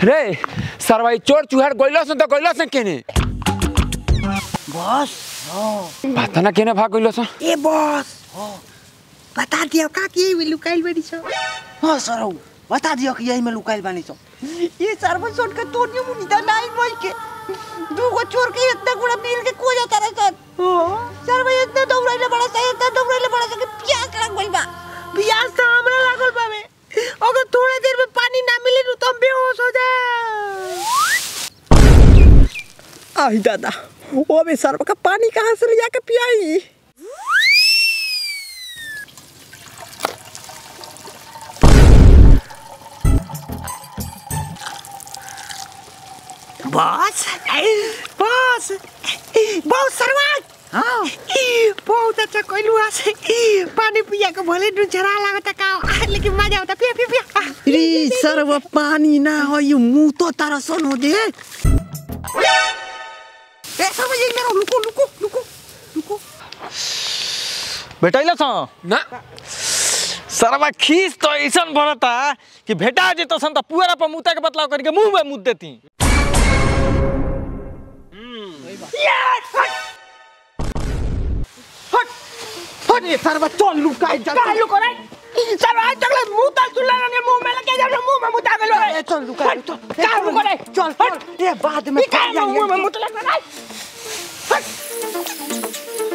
रे सरवाई चोर चुहार गइलस त गइलस केने बस पता ना केने भाग गइलस ए बस बता दियो का के में लुकाइल बानी छ हां सरौ बता दियो कि यही में लुकाइल बानी छ ये सर्व सोट के तोड़ियो मुनी त नाई मोई के दूगो चोर के इतना गुड़ा मिल के को जाता रे सन सर्व इतना दौड़ाइले बड़ा सा इतना दौड़ाइले बड़ा सा कि प्यास लग गइल बा प्यास तो हमरा लागल बावे अगर थोड़ा देर में पानी ना मिले नु तो हम बेहोश हो जा आई दादा वो भी सर्व का पानी कहाँ से ले जाके पियाई बॉस बॉस बहुत सरवान हाँ बहुत अच्छा कोइलू से पानी पिया के भले नु जरा लागत का लेकिन मजा आता पिया पिया पिया रे सर्व पानी ना हो ये मुंह तो तारा सन हो दे ए सर्व ये मेरा लुको लुको लुको लुको भेटैल छ ना सरवा खीस तो ऐसन भरता कि भेटा जेतो सन त पुअरा पर मुता के बतलाव करके मुंह में मुद देती हट हट ये सर्व चल लुकाई जा का लुको रे सर्व आज तक मुंह तल चुला ने मुंह में लगे जा मुंह में मुता गेलो रे चल लुका चल का लुको रे चल हट ये बाद में का मुंह में मुत लग रे हट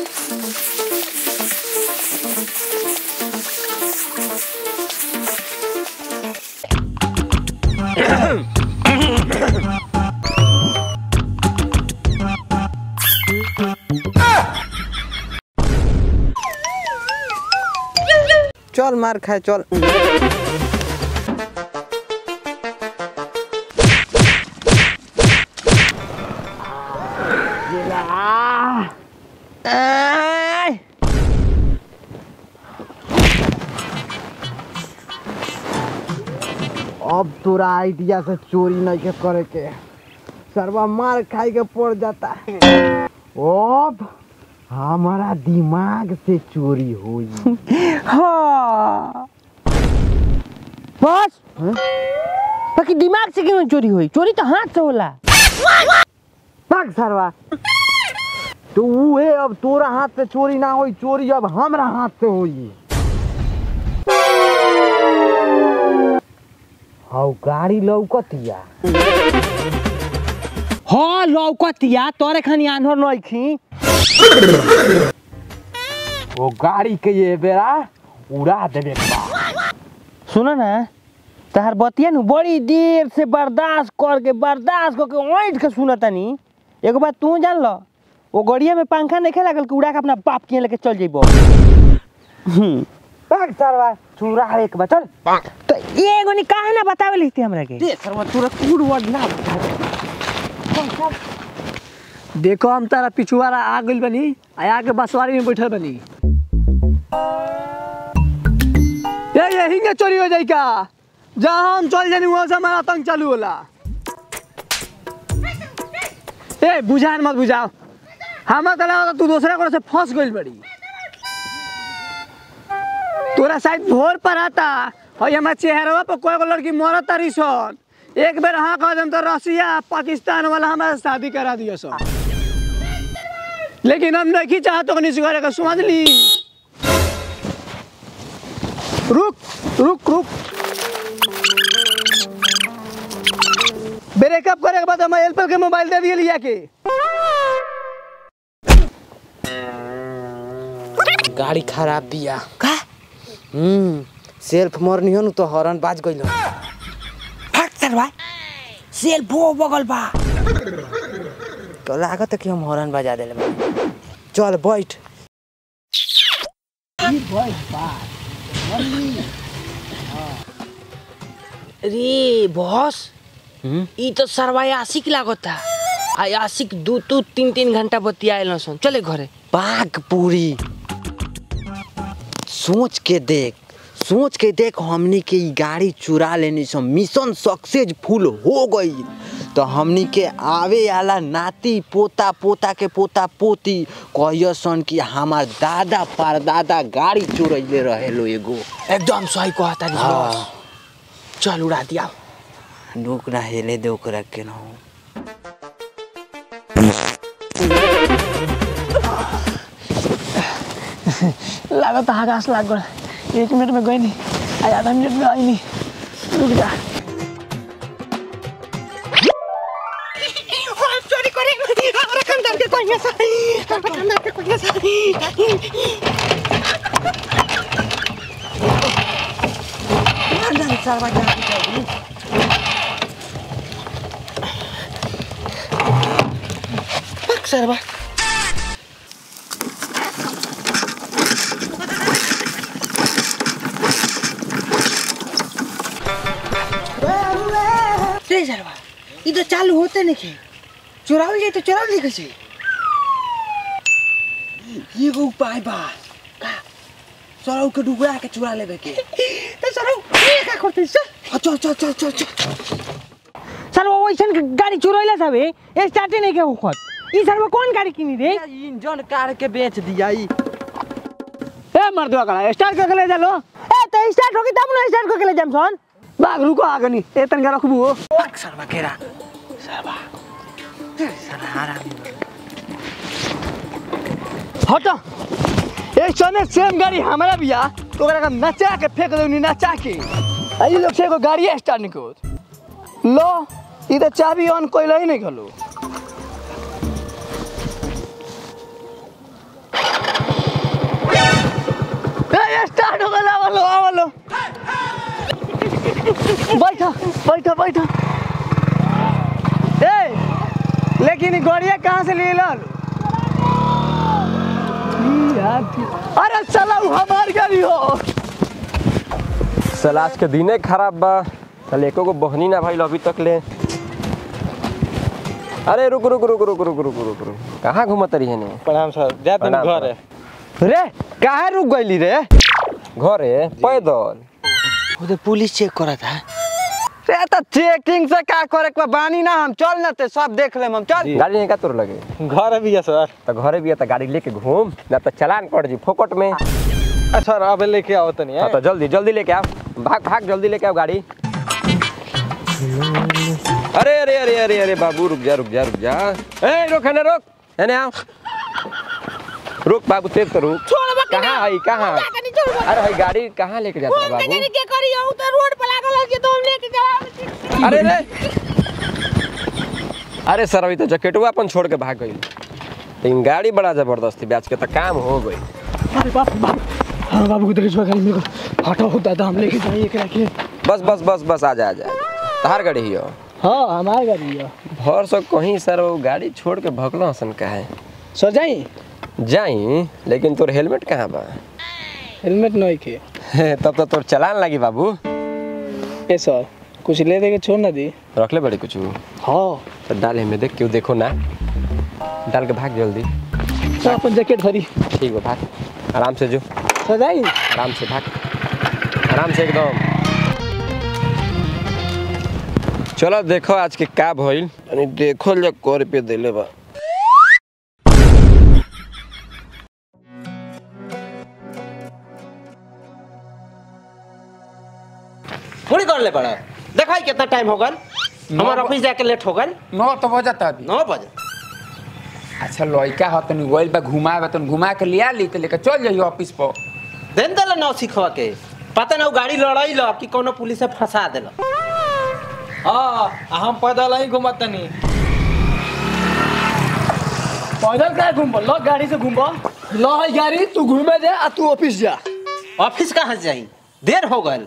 चल मार खाए चल अब तोरा आइडिया से चोरी नहीं के करे के सरवा मार खाई के पड़ जाता अब हमारा दिमाग से चोरी हुई हाँ बस बाकी दिमाग से क्यों चोरी हुई चोरी तो हाथ से होला भाग सरवा तो उहे अब तोरा हाथ से चोरी ना होई चोरी अब हमरा हाथ से होई हाउ गाड़ी लौकतिया हाँ लौकतिया तोरे खानी आन्हर नइखी वो गाड़ी के ये बेरा उड़ा देबे के बा। सुनो ना तहार बतिया नु बड़ी देर से बर्दाश्त करके बर्दाश्त करके ओंठ के सुनतानी एगो बात तू जान लो वो गड़िया में पंखा नहीं लागल कि उड़ा के अपना बाप के लेके चल जइबो भाग सरवा चूड़ा एक बा चल तो एगो नि काहे ना बतावे लिखती हमरा के दे सरवा तोरा कूड़ वर्ड ना बता देखो हम तारा पिछुआरा आ गइल बनी आ आके बसवारी में बैठल बनी ये यही के चोरी हो जाई का जहाँ हम चल जानी वहाँ से हमारा आतंक चालू होला ए बुझान मत बुझाओ हमारा तो लगा तू दूसरा को से फंस गइल बड़ी तोरा शायद भोर पर आता और हमारे चेहरवा पर कोई को लड़की मरत तारी सन एक बेर हाँ कह देम तो रसिया पाकिस्तान वाला हमारे शादी करा दियो सब लेकिन हम नहीं चाहते तो निस करे का समझ ली रुक रुक रुक ब्रेकअप करे के बाद हम एलपल के मोबाइल दे दिए लिया के गाड़ी खराब बिया का हम्म सेल्फ मरनी हो न तो हॉर्न बाज गइल भाग सरवा सेल्फ हो बगल बा तो लागत है कि हम हॉर्न बजा देले बानी चल बैठ रे बॉस ई तो सरवा आशिक लागता आ आशिक दू दू तीन तीन घंटा बतियाएल सन चले घरे बाग पूरी सोच के देख सोच के देख हमनी के ई गाड़ी चुरा लेनी सो मिशन सक्सेसफुल हो गई तो हमनी के आवे वाला नाती पोता पोता के पोता पोती कहियो सन कि हमार दादा परदादा गाड़ी चुरैले रहे लो एगो एकदम सही कहता रे बॉस चल उड़ा दिया नोक ना हेले दे ओकरा के ना हो लागत आकाश लाग गल एक मिनट में गई नहीं आज आधा मिनट में आई नहीं रुक जा रे सरवा ई तो चालू होते नहीं के चुरावल जाए तो चुरावल नहीं कैसे ये को उपाय बा का सरौ के डुबरा के चुरा लेबे के तो सरौ ये का करते चल चल चल चल चल चल सर वो वैसन गाड़ी चुरैला सब है स्टार्टे नहीं के होखत ई सर वो कौन गाड़ी किनी रे इंजन कार के बेच दिया ई ए मर्दवा कड़ा स्टार्ट करके ले जा लो ए तो स्टार्ट होगी तब ना स्टार्ट करके ले जाम सन बाग रुको आगनी ए तनका रखबू हो सरवा केरा सरवा सरवा आराम हट ए सने सेम गाड़ी हमारा बिया तो ओकरा के नचा के फेंक देनी नचा के आ ई लोग से एगो गाड़ी स्टार्ट नहीं होत लो ई तो चाबी ऑन कोइला ही नहीं खलो ए स्टार्ट हो गया आवलो आवलो बैठो बैठो बैठो ए लेकिन ई गाड़िया कहाँ से ले लो अरे चला उ हमार गाड़ी हो साला आज के दिने खराब बा कल एको गो बहनी ना भाई अभी तक ले अरे रुक रुक रुक रुक रुक रुक रुक रुक कहाँ घूमत रही है ने प्रणाम सर जा तुम प्रणाम, घर है रे कहाँ रुक गईली रे घरे पैदल वो तो पुलिस चेक करा था रे तो चेकिंग से का करे के बा? बानी ना हम चल ना ते सब देख लेम हम चल गाड़ी नहीं का तोर लगे घर भी है सर तो घरे भी है तो गाड़ी लेके घूम ना तो चलान कट जी फोकट में अच्छा सर अब लेके आओ तनी हाँ, तो जल्दी जल्दी लेके आओ भाग भाग जल्दी लेके आओ गाड़ी अरे अरे अरे अरे अरे बाबू रुक जा रुक जा रुक जा ए रोक है ना रोक है ना आओ रुक बाबू तेज तो रुक कहाँ है कहाँ अरे भाई गाड़ी कहाँ लेके जाता है बाबू के करी हूं तो रोड पर लागल के तो हम लेके जा अरे रे अरे सर अभी तो जैकेटवा अपन छोड़ के भाग गई लेकिन गाड़ी बड़ा जबरदस्ती बैच के तो काम हो गई अरे बाप बाप हाँ बाबू को देखो गाड़ी मेरे को हटा होता था हम लेके जाइए एकरा के बस बस बस बस आ जा आ जा तहार गाड़ी ही हो हाँ हमार गाड़ी है भर सो कहीं सर वो गाड़ी छोड़ के भगलो हसन का है सर जाई जाई लेकिन तोर हेलमेट कहाँ बा हेलमेट नहीं के तब तो तोर चलान लगी बाबू ए सर कुछ ले दे के छोड़ ना दी रख ले बड़ी कुछ हाँ तो डाल हमें देख क्यों देखो ना डाल के भाग जल्दी सर अपन जैकेट भरी ठीक है भाग आराम से जो सर जाई आराम से भाग आराम से एकदम चलो देखो आज के का भइल यानी देखो ले कर पे देले बा पूरी कर ले पड़ा देखा कितना टाइम हो गल हमारा ऑफिस जाके लेट हो गल नौ तो बजता अभी नौ बजे अच्छा लड़का हो तनी गोइल बा घुमाए तनी घुमा के लिया ली तो लेके चल जाइयो ऑफिस पर देन दल नौ सिखवा के पता ना वो गाड़ी लड़ाई लो कि कोनो पुलिस से फंसा देला हाँ आ हम पैदल ही घूमत तनी पैदल का घूम लो गाड़ी से घूम लो है गाड़ी तू घूमे जा आ तू ऑफिस जा ऑफिस कहाँ से जाई देर हो गल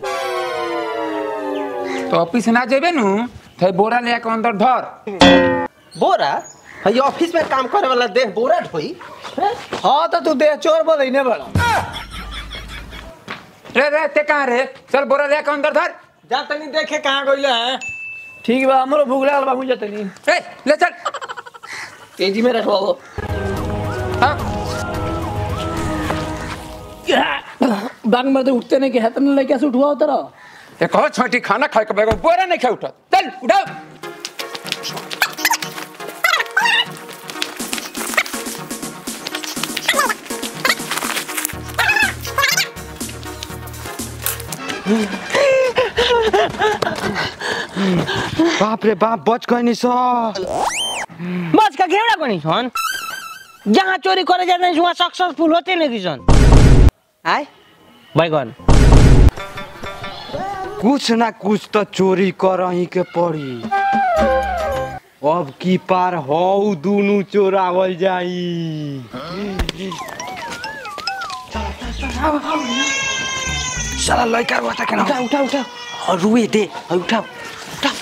तो ऑफिस ना जेबे नु तो बोरा ले के अंदर धर बोरा हई ऑफिस में काम करे वाला देह बोरा ढोई हाँ तो तू देह चोर बोल नहीं बड़ा रे रे ते कहाँ रे चल बोरा ले के अंदर धर जा तनी देखे कहाँ गइले हैं ठीक बा हमरो भूख लागल बा मुझे तनी ए ले चल तेजी में रखवाओ हाँ बाग में तो उठते नहीं के है तुमने लड़का से उठवा तेरा एक और छोटी खाना खाए के बैगो बोरा नहीं खाए उठा चल उठाओ बाप रे बाप बच गए सर बस का घेवड़ा कोनी सन जहाँ चोरी करे जाते हैं वहाँ सक्सेसफुल होते नहीं किसन आय बैगन कुछ ना कुछ तो चोरी कर ही के पड़ी अब की पार हौ दुनु चोरावल जाई साला लड़का बता के ना उठा उठा उठा और रुए दे और उठा उठा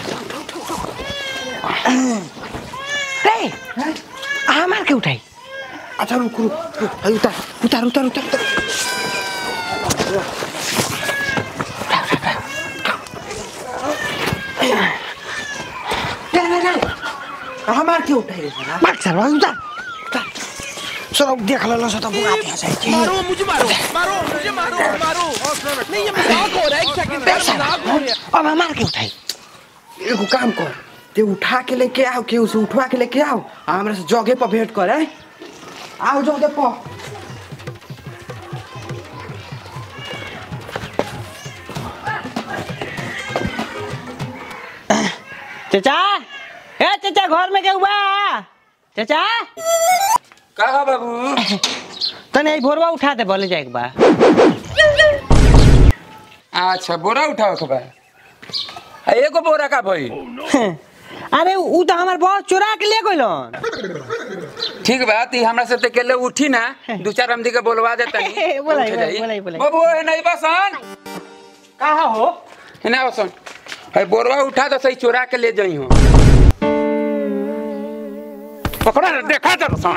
रे हमार के उठाई अच्छा रुक रुक रुक अरे उतार उतार उतार उतार उतार हमार के उठाई रे साला मार चल उतार चलो देख लो सो तो बुआ दिया जाए अब हमार के उठाई एगो काम कर ते उठा के लेके आओ केहू से उठवा के लेके आओ आ हमरा से जगह पर भेंट कर है आओ जगह पर चाचा ए चाचा घर में क्या हुआ चाचा का हो बाबू तने भोरवा उठा दे बोले जाए बा अच्छा बोरा उठाओ के बा आ, एगो बोरा का भई अरे उ तो हमार बहुत चुरा के ले गइलन ठीक बा ती हमरा से अकेले उठी ना दू चार आमदी के बोलवा दे तनी बोलाई, उठ जाई। बोलाई, बोलाई। बाबू है नहीं बसन कहा हो है ना बसन है बोरवा उठा तो सही चुरा के ले जाई हो पकड़ा रे, देखा तो बसन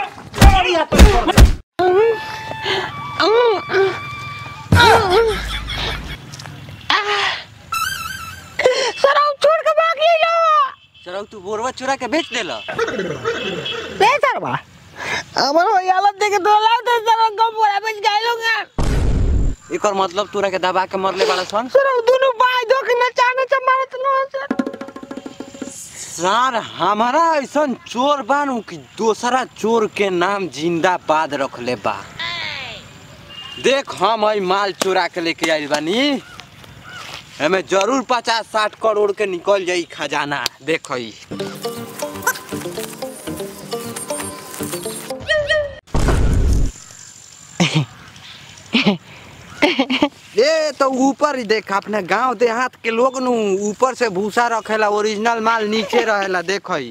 सरा छोड़ के भाग लो चलो तू बोरवा चुरा के बेच देला ले सरवा हमर हो हालत देख तो लाउ तो सरा गम बोरा बेच गाइलोगा एकर मतलब तोरा के दबा के मरले वाला सन सरा दोनों बाय दो के नचाने से मारत लो सर सर हमारा ऐसा चोर बानू कि दूसरा चोर के नाम जिंदाबाद रखले बा देख हम आई माल चोरा के लेके आइल बानी हमें जरूर पचास साठ करोड़ के निकल जाई खजाना देख ई ए तो ऊपर ही देख अपने गांव देहात के लोग नु ऊपर से भूसा रखेला ओरिजिनल माल नीचे रहेला देख ई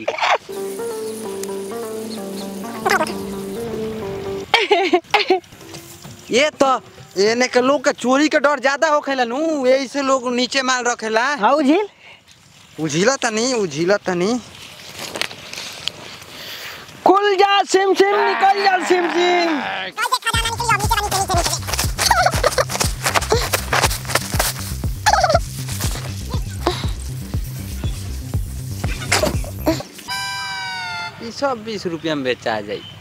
ये तो एने के लोग के चोरी के डर ज्यादा होखेला नु यही से लोग नीचे माल रखेला हाउ झील उझिला तनी उझिला तनी कुल जा सिम सिम निकल जा सिम सिम ई सब बीस रुपया में बेचा जाई